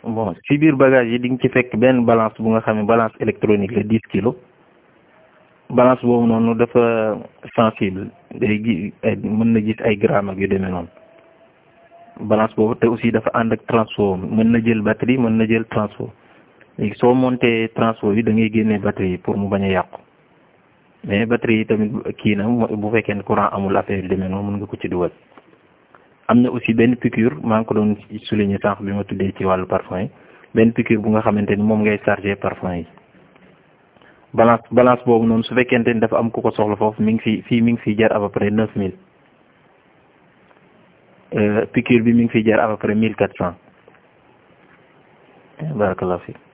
bon ci biir bagage yi di nga ci fekk benn balance bu nga xam ne balance électronique la dix kilos balance boobu noonu dafa sensible day gi mën na gis ay grammes ak yu demee noonu balance boobu te aussi dafa ànd ak transfo mën na jël batterie mën na jël transfo léegi soo monté transfo bi da ngay génnee batterie yi pour mu bañ a yàqu mais batterie yi tamit kii na bu fekkee ne courant amul affaire yu demee noonu mën nga ko ci dugal am na aussi benn piqûre maa ngi ko doon souligner sànq bi ma tuddee ci wàllu parfum yi benn piqûre bu nga xamante ni moom ngay chargé parfum yi balance balance boobu noonu su fekkente ni dafa am ku ko soxla foofu mi ngi fi fii mi ngi fiy jar à peu près neuf mille piqûre bi mi ngi fiy jar à peu près mille quatre cent barakallah fi